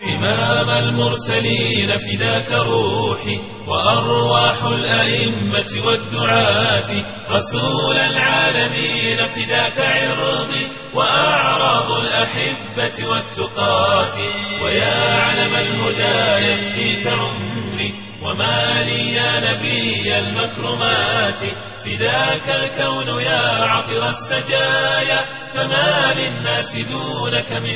إمام المرسلين فداك روحي وأرواح الأئمة والدعاة رسول العالمين فداك عرضي وأعراض الأحبة والتقاة ويا علم الهدى يفديك عمري وما لي يا نبي المكرمات فداك الكون يا عطر السجايا فما للناس دونك من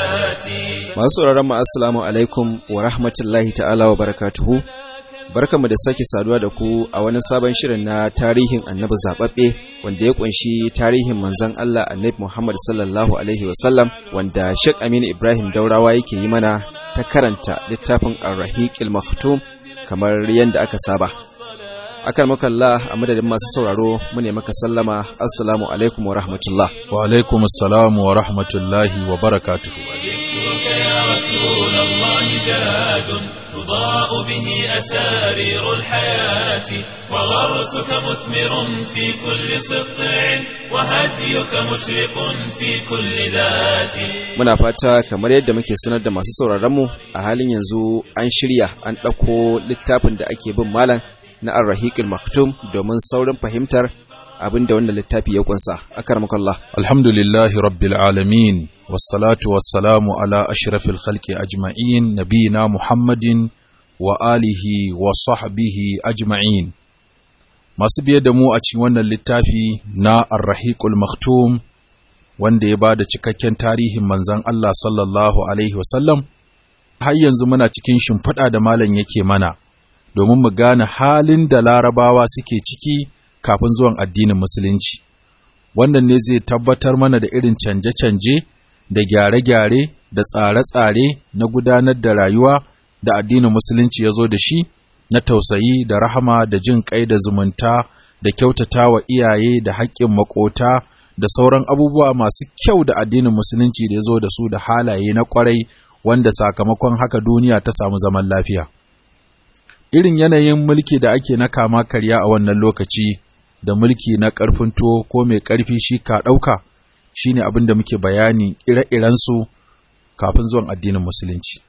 زكاتي masu sauraron mu assalamu alaikum wa rahmatullahi ta'ala wa barakatuhu barkamu da sake saduwa da ku a wani sabon shirin na tarihin annabi zababbe wanda ya kunshi tarihin manzon Allah annabi Muhammad sallallahu alaihi wasallam wanda Sheikh Aminu Ibrahim Daurawa yake yi mana ta karanta littafin Ar-Rahiqil Maktum kamar yadda aka saba akan makalla a madadin masu sauraro mu ne maka sallama assalamu alaikum wa rahmatullah wa alaikum assalam wa rahmatullahi wa barakatuhu ذكرك يا رسول الله زاد تضاء به أسارير الحياة وغرسك مثمر في كل سطع وهديك مشرق في كل ذات muna fata kamar yadda muke sanar da masu sauraron mu a halin yanzu an shirya an ɗauko littafin da ake bin malam na Ar-Rahiqil Maktum domin saurin fahimtar abin da wannan littafi ya kunsa akarmakallah alhamdulillahi rabbil alamin wassalatu wassalamu ala ashrafil khalqi ajma'in nabina muhammadin wa alihi wa sahbihi ajma'in masu biye da mu a cikin wannan littafi na Ar-Rahiqul Maktum wanda ya ba da cikakken tarihin manzon Allah sallallahu alaihi wasallam har yanzu muna cikin shimfiɗa da malam yake mana domin mu gane halin da larabawa suke ciki kafin zuwan addinin musulunci wannan ne zai tabbatar mana da irin canje-canje da gyare-gyare da tsare-tsare na gudanar da rayuwa da addinin musulunci ya zo da shi na tausayi da rahama da jin kai da zumunta da kyautata wa iyaye da haƙƙin makota da sauran abubuwa masu kyau da addinin musulunci da ya zo da su da halaye na ƙwarai wanda sakamakon haka duniya ta samu zaman lafiya. Irin yanayin mulki da ake na kama karya a wannan lokaci da mulki na ƙarfin tuwo ko mai ƙarfi shi ka ɗauka shi ne abin da muke bayani ire-irensu kafin zuwan addinin musulunci.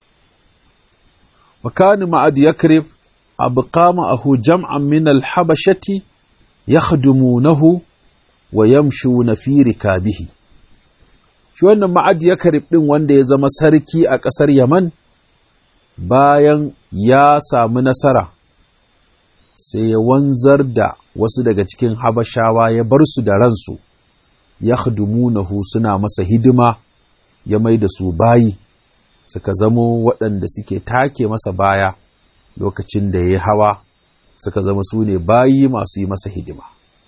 وكان معد يكرب أبقى معه جمعا من الحبشة يخدمونه ويمشون في ركابه shi wannan ma'ad ya karib ɗin wanda ya zama sarki a ƙasar Yaman bayan ya samu nasara sai ya wanzar da wasu daga cikin habashawa ya bar su da ransu ya nahu suna masa hidima ya mai da su bayi suka zamo waɗanda suke take masa baya lokacin da ya hawa suka zama su ne bayi masu yi masa hidima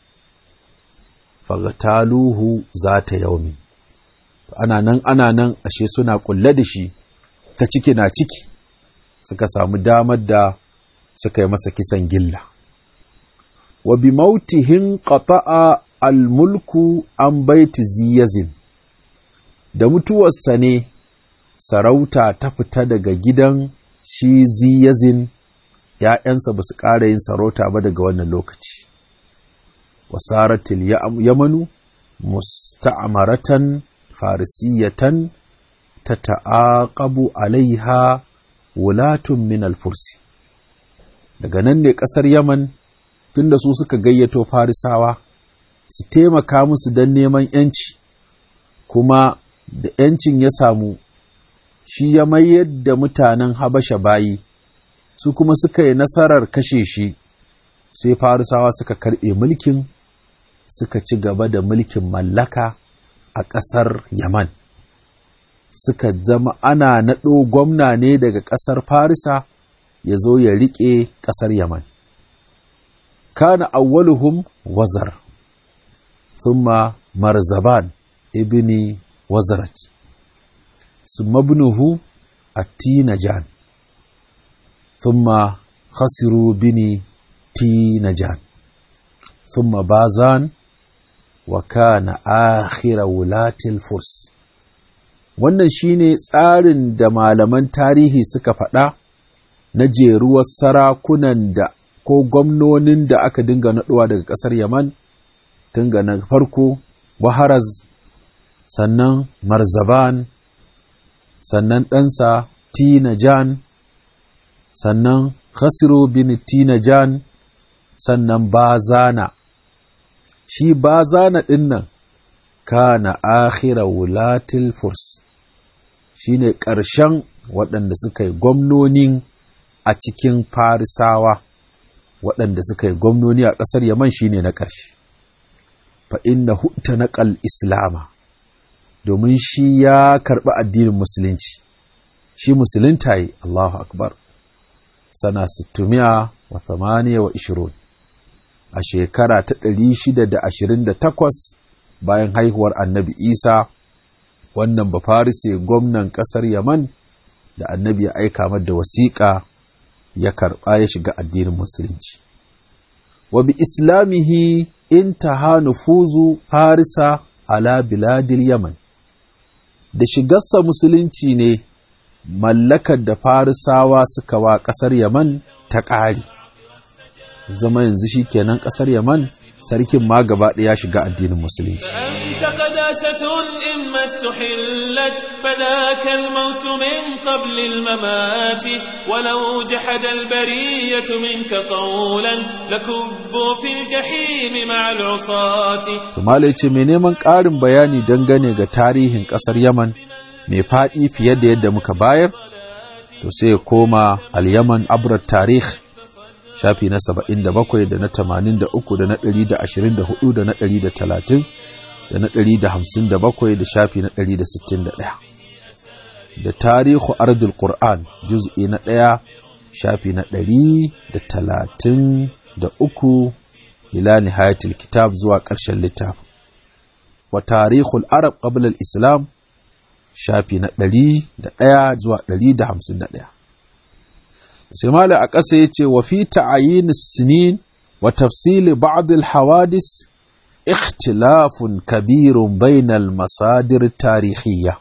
fagataluhu za ta yaumi ana nan ana nan ashe suna kulle da shi ta ciki na ciki suka samu damar da suka yi masa kisan gilla wa bi mautihin qata'a al-mulku an baiti ziyazin da mutuwarsa ne sarauta ta fita daga gidan shi ziyazin ‘ya'yansa ba su ƙara yin sarauta ba daga wannan lokaci. Wasaratil yamanu musta'amaratan farisiyatan ta ta'aƙabu alaiha wulatun min alfursi. Daga nan ne ƙasar Yaman tunda su suka gayyato farisawa su taimaka musu don neman ‘yanci, kuma da ‘yancin ya samu shi ya mayar da mutanen Habasha bayi, su kuma suka yi nasarar kashe shi, sai Farisawa suka karɓe mulkin, suka ci gaba da mulkin mallaka a ƙasar Yaman. Suka zama ana naɗo gwamna ne daga ƙasar Farisa ya zo ya riƙe ƙasar Yaman. Kana awwaluhum wazar, thumma marzaban ibni wazaraj. ثم ابنه التينجان ثم خسروا بني تينجان ثم بازان وكان آخر ولاة الفرس wannan shine tsarin da malaman tarihi suka faɗa na jeruwar sarakunan da ko gwamnonin da aka dinga naɗuwa daga ƙasar Yaman tun ga na farko Waharaz sannan Marzaban sannan ɗansa tinajan sannan khasiru bin tinajan sannan bazana shi bazana ɗin nan kana akhira wulatil furs shi ne ƙarshen waɗanda suka yi gwamnonin a cikin farisawa waɗanda suka yi gwamnoni a ƙasar yaman shi ne na ƙarshe fa inna hutta naƙal islama domin shi ya karɓi addinin musulunci shi musulunta yi Allahu akbar sana sittumiya wa thamaniya wa ishirun a shekara ta ɗari shida da ashirin da takwas bayan haihuwar annabi isa wannan bafarise gwamnan ƙasar yaman da annabi ya aika da wasiƙa ya karɓa ya shiga addinin musulunci wa bi islamihi intaha nufuzu farisa ala biladil yaman da shigarsa musulunci ne mallakar da farisawa suka wa ƙasar yaman ta ƙari zama yanzu shi kenan ƙasar yaman sarkin ma gaba ɗaya shiga addinin musulunci أنت قداسة إما استحلت فذاك الموت من قبل الممات ولو جحد البرية منك قولا لكبوا في الجحيم مع العصاة Tumala ce mai neman ƙarin bayani dangane ga tarihin ƙasar Yaman mai faɗi fiye da yadda muka bayar, to sai ya koma al-Yaman abrar tarih shafi na saba'in da bakwai da na tamanin da uku da na ɗari da ashirin da hudu da na ɗari da talatin da na ɗari da hamsin da bakwai da shafi na ɗari da sittin da ɗaya da tarihu ardul qur'an juz'i na ɗaya shafi na ɗari da talatin da uku ila nihayatul kitab zuwa ƙarshen littafin wa tarihul arab qabla al-islam shafi na ɗari da ɗaya zuwa ɗari da hamsin da ɗaya sai mala a ƙasa ya ce wa fi ta'ayin sinin wa tafsili ba'd al-hawadis ikhtilafun kabirun bainal masadir tarihiyya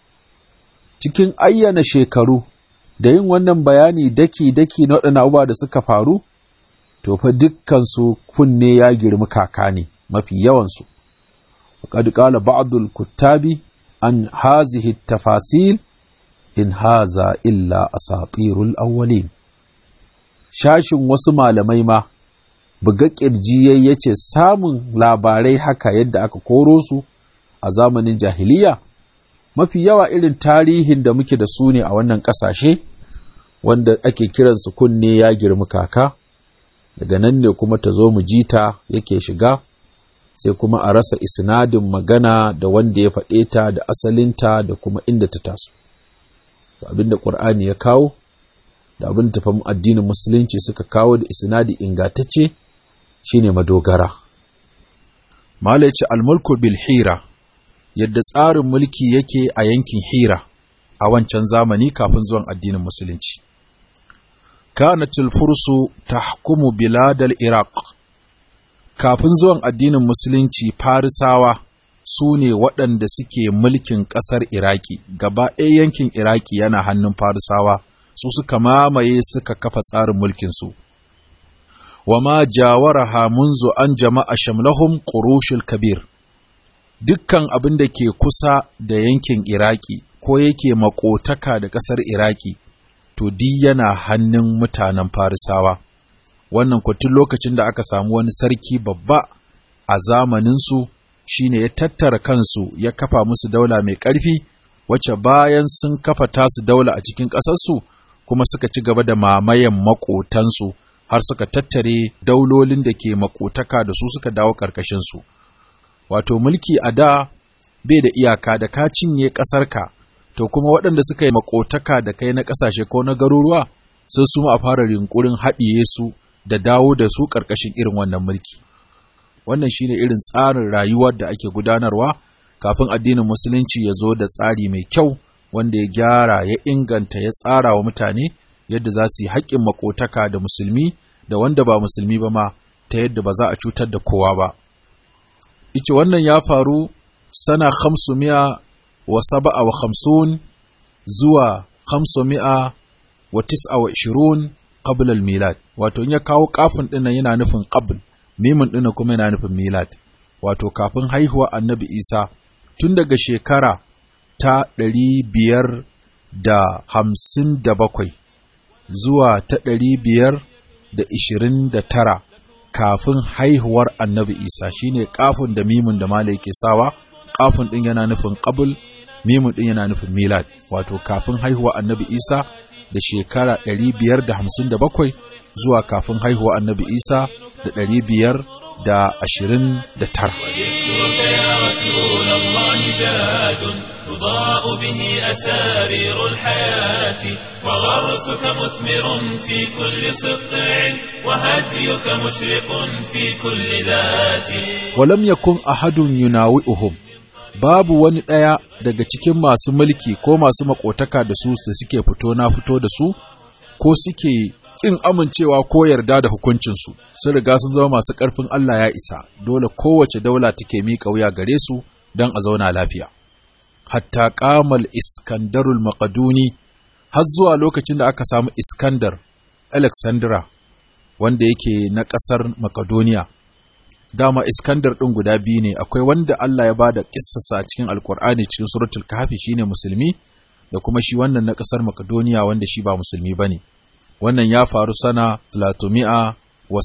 cikin ayyana shekaru da yin wannan bayani daki-daki na waɗannan abubuwa da suka faru to fa dukkansu kunne ya girmi kaka ne mafi yawansu وقد قال بعض الكتاب عن هذه التفاصيل إن هذا إلا أساطير الأولين shashin wasu malamai ma buga ƙirji ya ce samun labarai haka yadda aka koro su a zamanin jahiliya mafi yawa irin tarihin da muke da su ne a wannan ƙasashe wanda ake kiransu kunne ya girmi kaka daga nan ne kuma ta zo mu jita yake shiga sai kuma a rasa isnadin magana da wanda ya faɗe ta da asalinta da kuma inda ta taso abinda ƙur'ani ya kawo da abin da tafan addinin musulunci suka kawo da isnadi ingatacce shine madogara Malaci almulku bil hira yadda tsarin mulki yake a yankin hira a wancan zamani kafin zuwan addinin musulunci kanatil fursu tahkumu biladal iraq kafin zuwan addinin musulunci farisawa su ne waɗanda suke mulkin ƙasar iraki gaba ɗaya yankin iraki yana hannun farisawa su suka mamaye suka kafa tsarin mulkinsu wa ma jawaraha munzu an jama'a shamlahum qurushul kabir dukkan abin da ke kusa da yankin iraki ko yake makotaka da ƙasar iraki to di yana hannun mutanen farisawa wannan kwatin lokacin da aka samu wani sarki babba a zamaninsu shine ya tattara kansu ya kafa musu daula mai ƙarfi wacce bayan sun kafa tasu daula a cikin ƙasarsu kuma suka ci gaba da mamayen maƙotansu har suka tattare daulolin da ke maƙotaka da su suka dawo ƙarƙashinsu wato mulki a da bai da iyaka da ka cinye ƙasarka to kuma waɗanda suka yi maƙotaka da kai na ƙasashe ko na garuruwa sai su a fara rinkurin haɗiye su da dawo da su ƙarƙashin irin wannan mulki. Wannan shine irin tsarin rayuwar da ake gudanarwa kafin addinin Musulunci ya zo da tsari mai kyau wanda ya gyara ya inganta ya tsara wa mutane yadda za su yi haƙƙin makotaka da musulmi da wanda ba musulmi ba ma ta yadda ba za a cutar da kowa ba. Ice wannan ya faru sana mi'a wa saba'a wa hamsun zuwa mi'a wa tis'a wa ishirun qabla al-milad wato in ya kawo kafin din nan yana nufin qabl mimin din kuma yana nufin milad wato kafin haihuwa annabi Isa tun daga shekara ta da hamsin da bakwai zuwa ta ɗari biyar da ishirin da tara kafin haihuwar annabi isa shine kafin da mimun da mala yake sawa kafin ɗin yana nufin ƙabul mimun ɗin yana nufin milad wato kafin haihuwar annabi isa da shekara ɗari biyar da hamsin da bakwai zuwa kafin haihuwar annabi isa da ɗari biyar da ashirin da tara تضاء به أسارير الحياة وغرسك مثمر في كل سطع وهديك مشرق في كل ذات ولم يكن أحد يناوئهم babu wani ɗaya daga cikin masu mulki ko masu makotaka da su da suke fito na fito da su ko suke ƙin amincewa ko yarda da hukuncinsu sun riga sun zama masu ƙarfin Allah ya isa dole kowace daula take miƙa wuya gare su don a zauna lafiya hatta kamal iskandarul maƙaduni har zuwa lokacin da aka samu iskandar alexandra wanda yake na ƙasar makedoniya dama iskandar ɗin guda biyu ne akwai wanda allah ya ba da ƙissasa a cikin alkur'ani cikin suratul kahfi shine musulmi da kuma shi wannan na ƙasar makedoniya wanda shi ba musulmi ba ne wannan ya faru sana 300 wa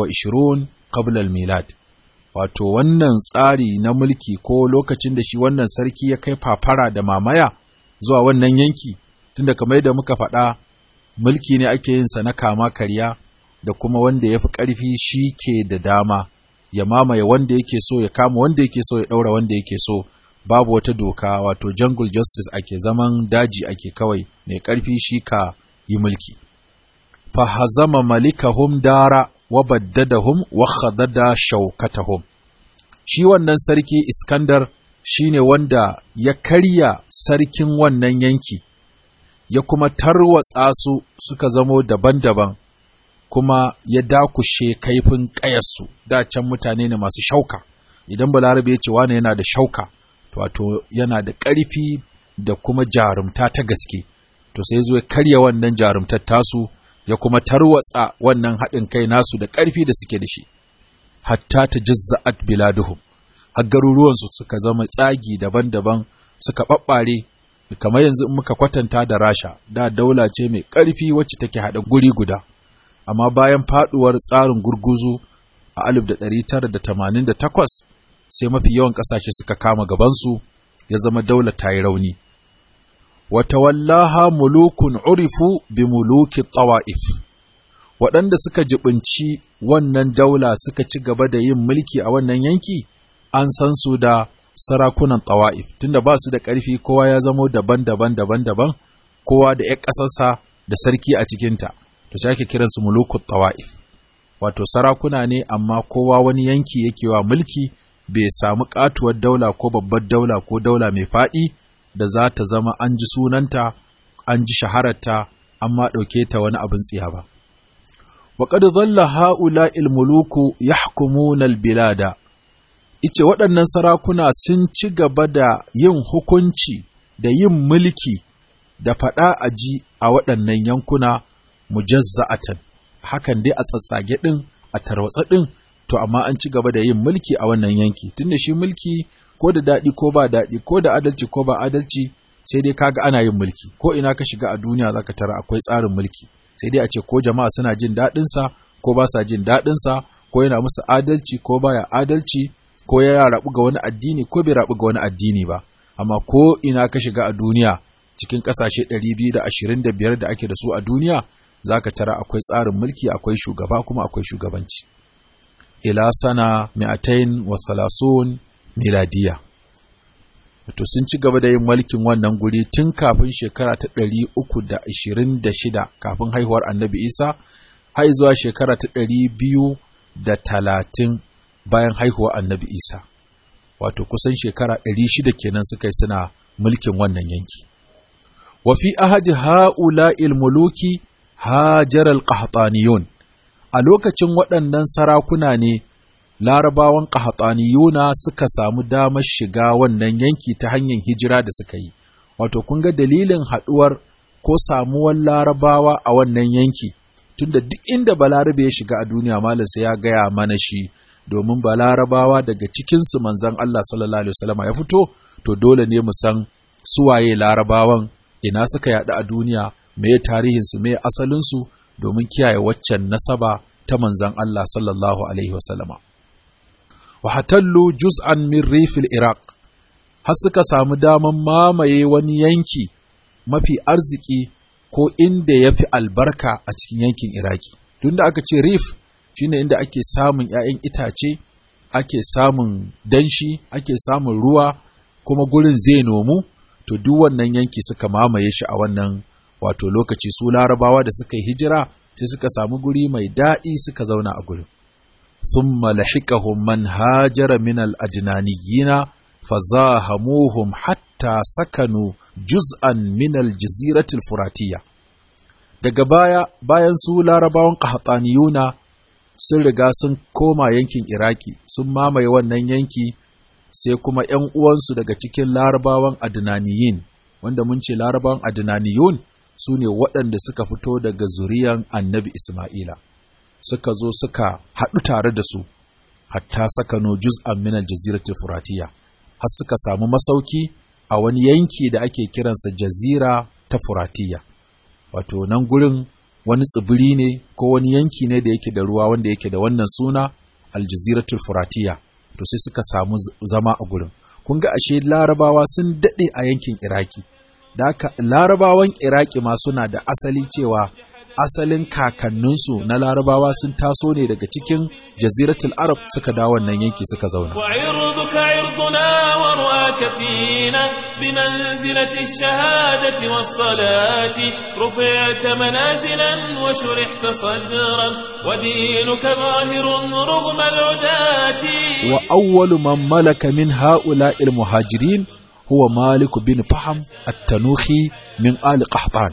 26 qabla al-milad wato wannan tsari na mulki ko lokacin da shi wannan sarki ya kai fafara da mamaya zuwa wannan yanki tunda kamar da muka faɗa mulki ne ake yin sa na kama karya da kuma wanda ya fi ƙarfi shi ke da dama ya mamaye wanda yake so ya kama wanda yake so ya ɗaura wanda yake so babu wata doka wato jungle justice ake zaman daji ake kawai mai ƙarfi shi ka yi mulki fahazama malikahum dara wa baddadahum wa khadada shaukatahum shi wannan sarki Iskandar shine wanda ya karya sarkin wannan yanki ya kuma tarwatsa su suka zamo daban-daban kuma ya dakushe kaifin ƙayarsu da can mutane ne masu shauka idan balarabe ya ce wane yana da shauka wato yana da ƙarfi da kuma jarumta ta gaske to sai zo ya karya wannan jarumtar tasu ya kuma tarwatsa wannan haɗin kai nasu da ƙarfi da suke da shi hatta ta jizza'at biladuhum har garuruwansu suka zama tsagi daban-daban suka ɓaɓɓare kamar yanzu in muka kwatanta da rasha da daula ce mai ƙarfi wacce take haɗa guri guda amma bayan faɗuwar tsarin gurguzu a 1988 sai mafi yawan ƙasashe suka kama gabansu ya zama daula ta yi rauni wata wallaha mulukun urifu bi muluki tawa'if waɗanda suka jibinci wannan daula suka ci gaba da yin mulki a wannan yanki an san su da sarakunan tawa'if tunda ba su da ƙarfi kowa ya zamo daban-daban daban-daban kowa da ‘yan ƙasarsa da sarki a cikinta to sai ake kiransu mulukun tawa'if wato sarakuna ne amma kowa wani yanki yake wa mulki bai samu katuwar daula ko babbar daula ko daula mai faɗi da za ta zama an ji sunanta an ji shahararta amma ɗauke ta wani abin tsiya ba وقد ظل هؤلاء الملوك يحكمون البلاد ice waɗannan sarakuna sun ci gaba da yin hukunci da yin mulki da faɗa a ji a waɗannan yankuna mujazza'atan hakan dai a tsatsage ɗin a tarwatsa ɗin to amma an ci gaba da yin mulki a wannan yanki tunda shi mulki ko da daɗi ko ba daɗi ko da adalci ko ba adalci sai dai kaga ana yin mulki ko ina ka shiga a duniya zaka tara akwai tsarin mulki sai dai a ce ko jama'a suna jin daɗinsa ko ba sa jin daɗinsa ko yana musu adalci ko baya adalci ko ya rabu ga wani addini ko bai rabu ga wani addini ba amma ko ina ka shiga a duniya cikin ƙasashe 225 da ake da su a duniya zaka tara akwai tsarin mulki akwai shugaba kuma akwai shugabanci ila sana mi'atain wa thalathun miladiya to sun ci gaba da yin mulkin wannan guri tun kafin shekara ta ɗari uku da ashirin da shida kafin haihuwar annabi isa har zuwa shekara ta ɗari biyu da talatin bayan haihuwar annabi isa wato kusan shekara ɗari shida kenan suka yi suna mulkin wannan yanki wa fi ahadi ha'ula muluki hajar al-qahtaniyun a lokacin waɗannan sarakuna ne larabawan ƙahataniyuna suka samu damar shiga wannan yanki ta hanyar hijira da suka yi wato kun ga dalilin haɗuwar ko samuwar larabawa a wannan yanki tunda duk inda balarabe ya shiga a duniya malam sai ya gaya mana shi domin balarabawa daga cikinsu manzan Allah sallallahu alaihi wasallam ya fito to dole ne mu san suwaye larabawan ina suka yaɗu a duniya meye tarihinsu meye asalinsu domin kiyaye waccan nasaba ta manzan Allah sallallahu alaihi wasallama wa hatallu juz'an min rifil iraq har suka samu daman mamaye wani yanki mafi arziki ko inda ya fi albarka a cikin yankin iraki tunda aka ce rif shine inda ake samun 'ya'yan itace ake samun danshi ake samun ruwa kuma gurin zai nomu to duk wannan yanki suka mamaye shi a wannan wato lokaci su larabawa da suka yi hijira sai suka samu guri mai daɗi suka zauna a gurin thumma lahiqahum man hajara min al-ajnaniyina fazahamuhum hatta sakanu juz'an min al-jazirati al-furatiyya daga baya bayan su larabawan qahtaniyuna sun riga sun koma yankin iraki sun mamaye wannan yanki sai kuma ‘yan uwansu daga cikin larabawan adnaniyin wanda mun ce larabawan adnaniyun su ne waɗanda suka fito daga zuriyan annabi Ismaila suka zo suka haɗu tare da su hatta sakano juz'an min aljaziratul furatiya har suka samu masauki a wani yanki da ake kiransa jazira ta furatiya wato nan gurin wani tsibiri ne ko wani yanki ne da yake da ruwa wanda yake da wannan suna aljaziratul furatiya to sai suka samu zama a gurin kun ga ashe larabawa sun daɗe a yankin iraki da haka larabawan iraki ma suna da asali cewa asalin kakanninsu na larabawa sun taso ne daga cikin jaziratul arab suka dawo wannan yanki suka zauna وعرضك عرضنا ورؤاك فينا بمنزلة الشهادة والصلاة رفعت منازلا وشرحت صدرا ودينك ظاهر رغم العداة wa awwalu man malaka min ha'ula'il muhajirin huwa Malik bin Faham at-Tanuhi min Ali Qahtan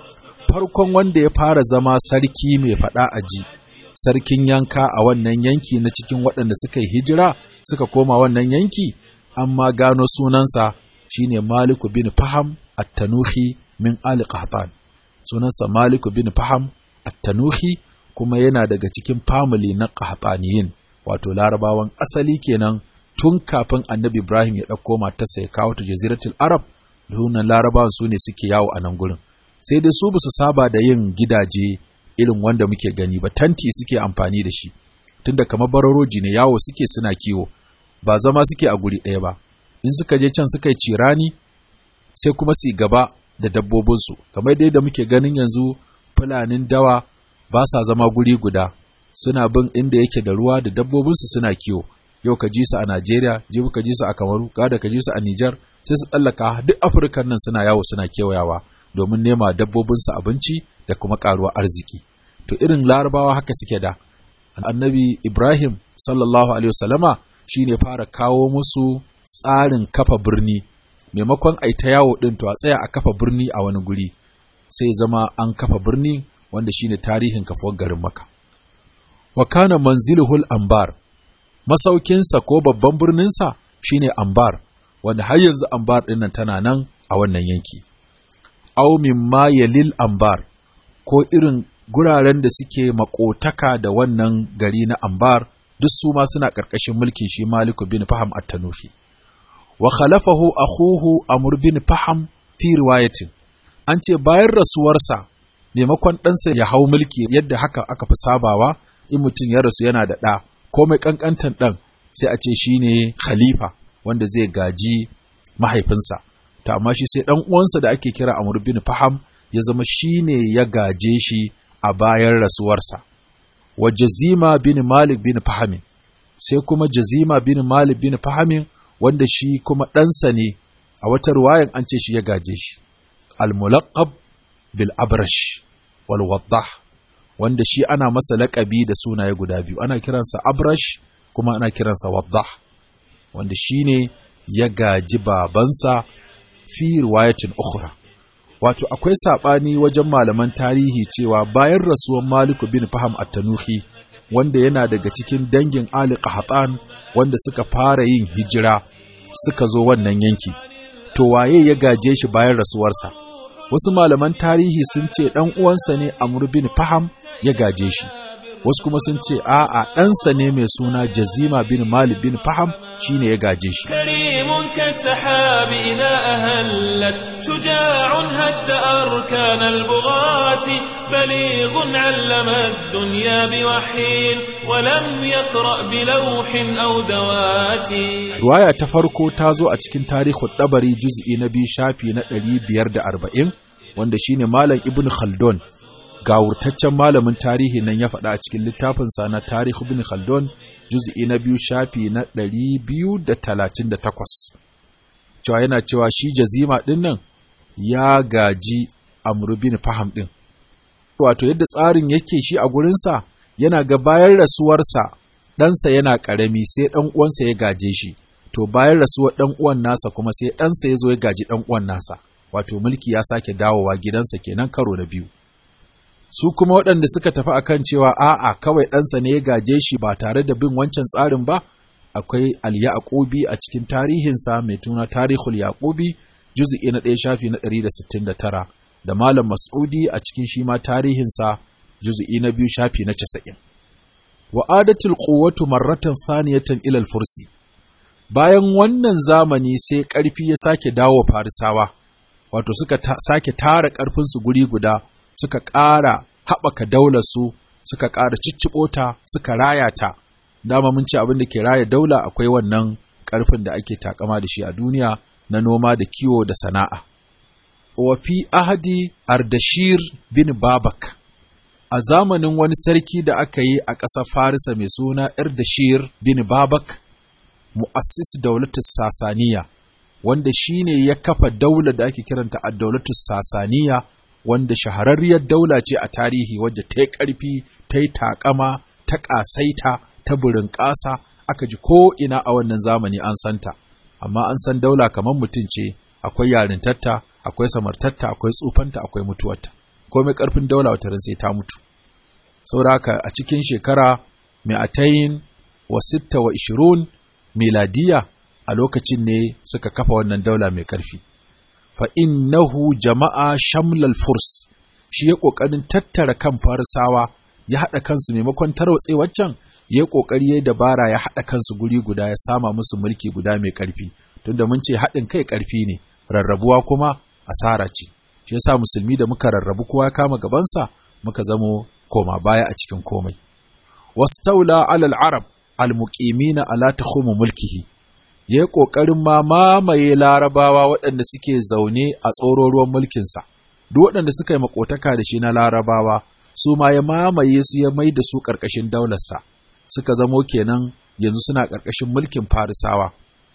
farkon wanda ya fara zama sarki mai fada aji sarkin yanka a wannan yanki na cikin waɗanda suka yi hijira suka koma wannan yanki amma gano sunansa shine Malik bin Faham at-Tanuhi min Ali Qahtan sunansa Malik bin Faham at-Tanuhi kuma yana daga cikin family na Qahtaniyin wato larabawan asali kenan tun kafin annabi Ibrahim ya ɗauko matarsa ya kawo ta jaziratul Arab dunan larabawan su ne suke yawo a nan gurin sai dai su basu saba da yin gidaje irin wanda muke gani ba tanti suke amfani da shi tunda kamar bararoji ne yawo suke suna kiwo ba zama suke a guri ɗaya ba in suka je can suka yi cirani sai kuma su gaba da dabbobinsu kamar dai da muke ganin yanzu fulanin dawa ba sa zama guri guda suna bin inda yake da ruwa da dabbobinsu suna kiwo yau ka ji su a Najeriya jibi ka ji su a Kamaru gada ka ji su a Nijar sai su tsallaka duk Afirkan nan suna yawo suna kewayawa domin nema dabbobinsu abinci da kuma karuwa arziki to irin larabawa haka suke da annabi Ibrahim sallallahu alaihi wasallama shine fara kawo musu tsarin kafa birni maimakon ai ta yawo din to a tsaya a kafa birni a wani guri sai zama an kafa birni wanda shine tarihin kafuwar garin Makka wa kana manziluhul ambar masaukinsa ko babban birninsa shine ambar wanda har yanzu ambar ɗin nan tana nan a wannan yanki aw mimma yalil ambar ko irin guraren da suke makotaka da wannan gari na ambar duk su ma suna ƙarƙashin mulkin shi maliku bin faham at-tanufi wa khalafahu akhuhu amr bin faham fi riwayatin an ce bayan rasuwarsa maimakon ɗansa ya hau mulki yadda haka aka fi sabawa in mutum ya rasu yana da ɗa ko mai ƙanƙantan ɗan sai a ce shi ne khalifa wanda zai gaji mahaifinsa ta amma shi sai ɗan uwansa da ake kira Amr bin Faham ya zama shi ne ya gaje shi a bayan rasuwarsa wa Jazima bin Malik bin Fahamin sai kuma Jazima bin Malik bin Fahamin wanda shi kuma ɗansa ne a wata ruwayan an ce shi ya gaje shi al-mulaqab bil abrash wal waddah wanda shi ana masa laƙabi da sunaye guda biyu ana kiransa abrash kuma ana kiransa waddah wanda shi ne ya gaji babansa fi riwayatin ukhra wato akwai saɓani wajen malaman tarihi cewa bayan rasuwan maliku bin faham at-tanuhi wanda yana daga cikin dangin ali qahtan wanda suka fara yin hijira suka zo wannan yanki to waye ya gaje shi bayan rasuwarsa wasu malaman tarihi sun ce ɗan uwansa ne Amr bin Faham ya gaje shi wasu kuma sun ce a'a ɗansa ne mai suna jazima bin malik bin faham shine ya gaje shi كريم كالسحاب إذا أهلت شجاع هد أركان البغاة بليغ علم الدنيا بوحي ولم يقرأ بلوح أو دوات Ruwaya ta farko ta zo a cikin tarihin ɗabari juz'i na biyu shafi na ɗari biyar da arba'in wanda shine Malam Ibn Khaldun gawurtaccen malamin tarihi nan ya faɗa a cikin littafinsa na Tarihi Ibn Khaldun juz'i na biyu shafi na ɗari biyu da talatin da takwas. Cewa yana cewa shi jazima ɗin nan ya gaji Amr bin Faham ɗin. Wato yadda tsarin yake shi a gurinsa yana ga bayan rasuwarsa ɗansa yana ƙarami sai ɗan uwansa ya gaje shi. to bayan rasuwar ɗan uwan nasa kuma sai ɗansa ya zo ya gaji ɗan uwan nasa wato mulki ya sake dawowa gidansa kenan karo na biyu su kuma waɗanda suka tafi akan cewa a'a kawai ɗansa ne ya gaje shi ba tare da bin wancan tsarin ba akwai al-yaqubi a cikin tarihinsa mai tuna tarihul yaqubi juz'i na ɗaya shafi na 169 da malam mas'udi a cikin shi ma tarihinsa juz'i na biyu shafi na 90 wa adatul quwwatu marratan thaniyatan ila al-fursi bayan wannan zamani sai ƙarfi ya sake dawo farisawa wato suka ta, sake tara ƙarfinsu guri guda suka ƙara haɓaka daularsu suka ƙara cicciɓo ta suka raya ta dama mun ce abin da ke raya daula akwai wannan ƙarfin da ake takama da shi a duniya na noma da kiwo da sana'a wa fi ahadi ardashir bin babak a zamanin wani sarki da aka yi a ƙasar farisa mai suna ardashir bin babak mu'assis daulatus sasaniya wanda shine ya kafa daula da ake kiranta a daulatus sasaniya wanda shahararriyar daula ce a tarihi wadda ta yi ƙarfi ta yi taƙama ta ƙasaita ta burin ƙasa aka ji ko ina a wannan zamani an santa amma an san daula kamar mutum ce akwai yarintatta akwai samartatta akwai tsufanta akwai mutuwarta komai ƙarfin daula watarin sai ta mutu saboda haka a cikin shekara mai atayin wa sitta wa ishirun miladiya a lokacin ne suka kafa wannan daula mai ƙarfi. Fa innahu jama'a shamlal furs shi ya ƙoƙarin tattara kan farisawa ya haɗa kansu maimakon tarwatse waccan ya yi ƙoƙari ya dabara ya haɗa kansu guri guda ya sama musu mulki guda mai ƙarfi tunda mun ce haɗin kai ƙarfi ne rarrabuwa kuma asara ce shi yasa musulmi da muka rarrabu kowa ya kama gabansa muka zamo koma baya a cikin komai wastaula alal arab almuqimina ala takhumu mulkihi ya yi ƙoƙarin ma mamaye larabawa waɗanda suke zaune a tsororuwan mulkinsa duk waɗanda suka yi makotaka da shi na larabawa su ma ya mamaye su ya mai da su ƙarƙashin daularsa suka zamo kenan yanzu suna ƙarƙashin mulkin farisawa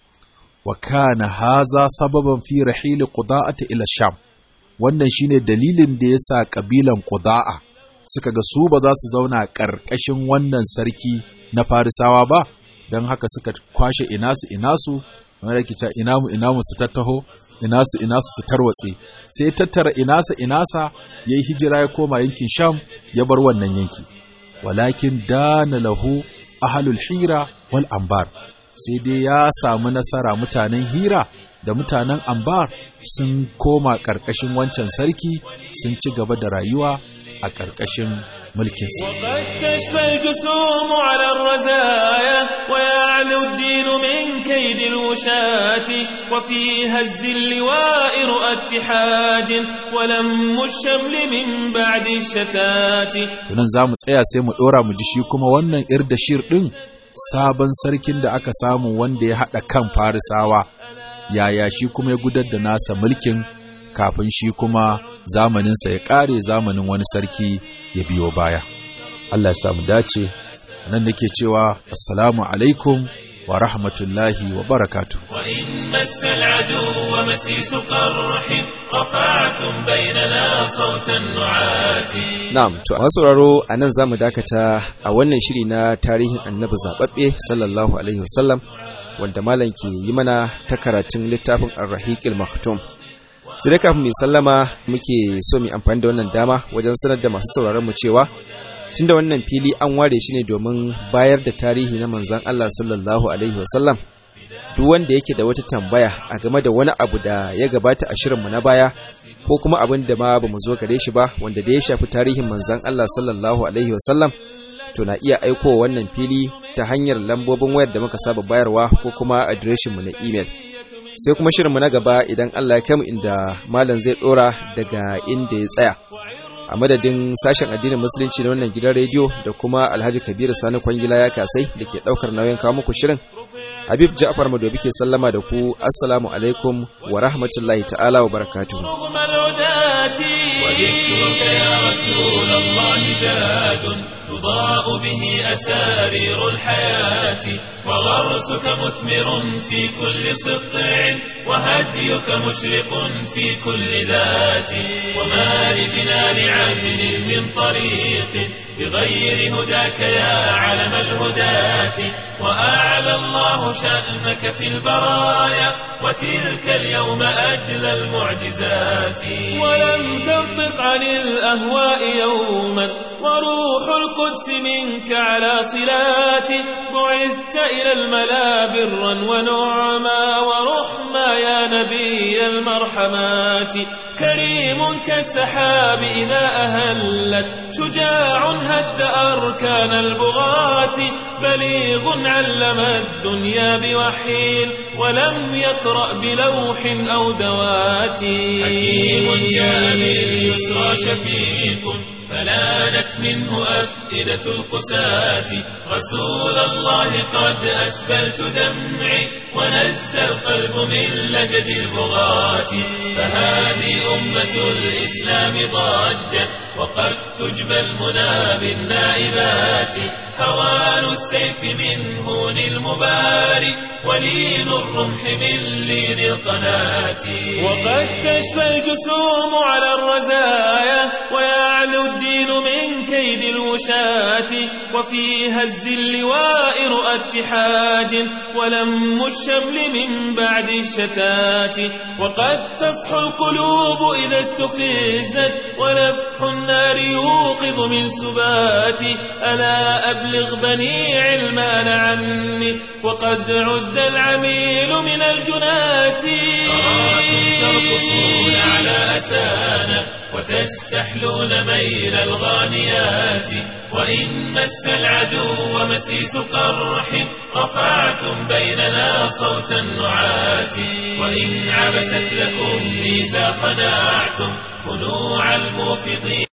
wa kana haza sababan fi rahili quda'ati ila sham wannan shine dalilin da yasa kabilan quda'a suka ga su ba za su zauna ƙarƙashin wannan sarki na farisawa ba don haka suka kwashe inasu inasu wanda ke cewa inamu inamu su tattaho inasu inasu su tarwatse sai ya tattara inasa inasa ya yi hijira ya koma yankin sham ya bar wannan yanki walakin dana lahu ahalul hira wal ambar sai dai ya samu nasara mutanen hira da mutanen ambar sun koma ƙarƙashin wancan sarki sun ci gaba da rayuwa a ƙarƙashin mulkinsa. وقد تشفى الجسوم على الرزايا ويعلو الدين من كيد الوشاة وفي هز اللواء رؤى اتحاد ولم الشمل من بعد الشتات Tunan za mu tsaya sai mu ɗora mu ji shi kuma wannan irdashir ɗin sabon sarkin da aka samu wanda ya haɗa kan farisawa yaya shi kuma ya gudar da nasa mulkin kafin shi kuma zamaninsa ya ƙare zamanin wani sarki ya biyo baya. Allah ya samu dace Nan nake cewa assalamu alaikum wa rahmatullahi wa barakatuh. وإن مس العدو مسيس قرح رفعتم بيننا صوت النعات Na'am, to masu sauraro a nan za mu dakata a wannan shiri na tarihin annabi zaɓaɓɓe sallallahu alaihi wasallam wanda malam ke yi mana ta karatun littafin Ar-Rahiqil Maktum. Sai dai kafin mu sallama muke so mu amfani da wannan dama wajen sanar da masu sauraron mu cewa tunda wannan fili an ware shi ne domin bayar da tarihi na manzon Allah sallallahu alaihi wasallam duk wanda yake da wata tambaya a game da wani abu da ya gabata a shirinmu na baya ko kuma abin da ma ba mu zo gare shi ba wanda da ya shafi tarihin manzon Allah sallallahu alaihi wasallam to na iya aiko wannan fili ta hanyar lambobin wayar da muka saba bayarwa ko kuma adireshinmu na imel. Sai kuma shirinmu na gaba idan Allah ya mu inda malam zai ɗora daga inda ya tsaya. A madadin sashen addinin musulunci na wannan gidan rediyo da kuma Alhaji Kabiru Sani Kwangila ya kasai da ke ɗaukar nauyin kawo muku shirin. Habib Ja'far Madobi ke sallama da ku Assalamu alaikum wa rahmatullahi ta'ala wa barakatuhu. وذكرك يا رسول الله زاد تضاء به أسارير الحياة وغرسك مثمر في كل سطع وهديك مشرق في كل ذات وما لجنان عدل من طريق بغير هداك يا علم الهداة وأعلى الله شأنك في البرايا وتلك اليوم أجل المعجزات ولم تنطق عن الأهواء يوما وروح القدس منك على صلات بعثت إلى الملا برا ونعما ورحما يا نبي المرحمات كريم كالسحاب إذا أهلت شجاع هد أركان البغاة بليغ علم الدنيا بوحي ولم يقرأ بلوح أو دوات حكيم جاء باليسرى شفيق فلانت منه أفئدة القساة رسول الله قد أسبلت دمعي ونزى القلب من لجج البغاة فهذه أمة الإسلام ضجت وقد تجبى المنى بالنائبات هوان السيف من هون المباري ولين الرمح من لين القناة وقد تشفى الجسوم على الرزايا ويعلو الدين من كيد الوشاة وفي هز اللواء رؤى اتحاد ولم الشمل من بعد الشتات وقد تصحو القلوب إذا استفزت ونفح النار يوقظ من سبات ألا أبلغ بني علمان عني وقد عد العميل من الجنات أراكم ترقصون على أسانا وتستحلون ميل الغانيات وإن مس العدو مسيس قرح رفعتم بيننا صوت النعات وإن عبست لكم ميزا خنعتم خنوع الموفضين